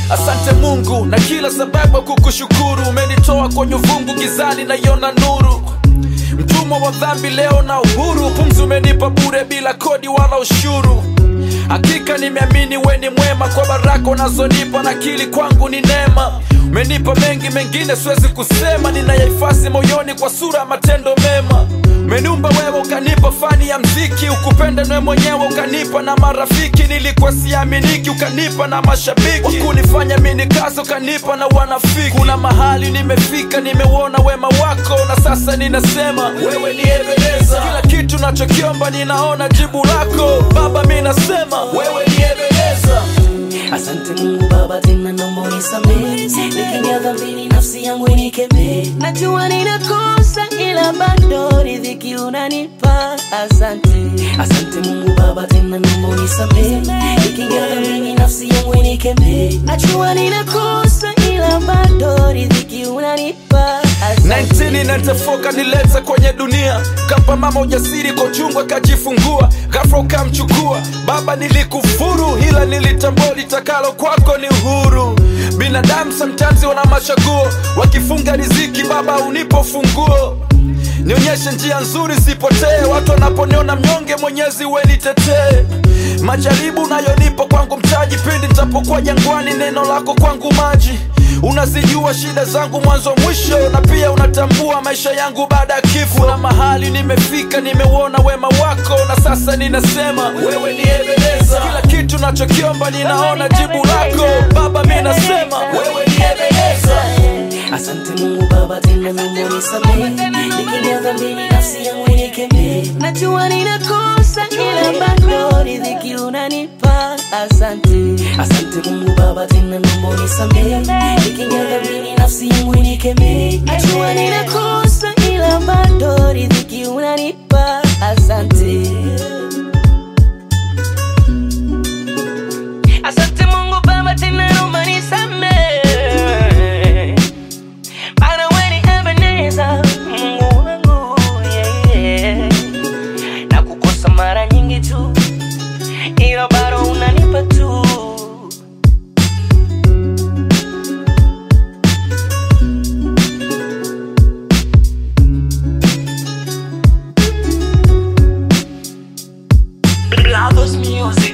Asante Mungu na kila sababu ya kukushukuru. Umenitoa kwenye uvungu gizani, naiona nuru. Mtumwa wa dhambi leo na uhuru, pumzi umenipa bure bila kodi wala ushuru. Hakika nimeamini we ni mwema, kwa baraka unazonipa na akili kwangu ni neema. Umenipa mengi, mengine siwezi kusema, ninayahifadhi moyoni kwa sura ya matendo mema. Umeniumba wewe ukanipa fani ya mziki, ukupenda nwe mwenyewe ukanipa na marafiki. Nilikuwa siaminiki, ukanipa na mashabiki, wakunifanya mini kazi ukanipa na wanafiki. Kuna mahali nimefika, nimeuona wema wako, na sasa ninasema wewe ni Ebeneza. Kila kitu nachokiomba ninaona jibu lako Baba, mi nasema wewe ni Ebeneza. Asante Mungu Baba, tena naomba unisamehe, nikiingia dhambini nafsi yangu inikemee. Najua ninakosa, ila bado riziki unanipa. Asante, asante Mungu Baba, tena naomba unisamehe, nikiingia dhambini nafsi yangu inikemee. Najua ninakosa, ila bado riziki unanipa. Asante. 1994 kanileta kwenye dunia, kampa mama ujasiri kwa uchungu akajifungua, ghafla ukamchukua baba. Nilikufuru ila nilitambua litakalo kwako ni uhuru. Binadamu sometimes wana machaguo, wakifunga riziki baba unipo funguo nionyeshe njia nzuri sipotee, watu wanaponiona mnyonge, Mwenyezi we nitetee. Majaribu nayonipa kwangu mtaji, pindi nitapokuwa jangwani, neno lako kwangu maji. Unazijua shida zangu mwanzo mwisho, na pia unatambua maisha yangu baada ya kifo. Na mahali nimefika, nimeuona wema wako, na sasa ninasema wewe ni Ebeneza. Kila kitu nachokiomba ninaona jibu lako Baba, mi nasema wewe ni Ebeneza. Asante Mungu Baba, tena naomba unisamehe, nikiingia dhambini nafsi yangu inikemee. Najua ninakosa, ila bado riziki unanipa. Asante, asante Mungu Baba, tena naomba unisamehe, nikiingia dhambini nafsi yangu inikemee. Najua ninakosa, ila bado riziki unanipa. Asante. Asante Mungu Baba, tena naomba nisamehe. Maana wewe ni Ebeneza, Mungu wangu, yeah, yeah. Na kukosa mara nyingi tu, ila bado unanipa tu. Brothers Music.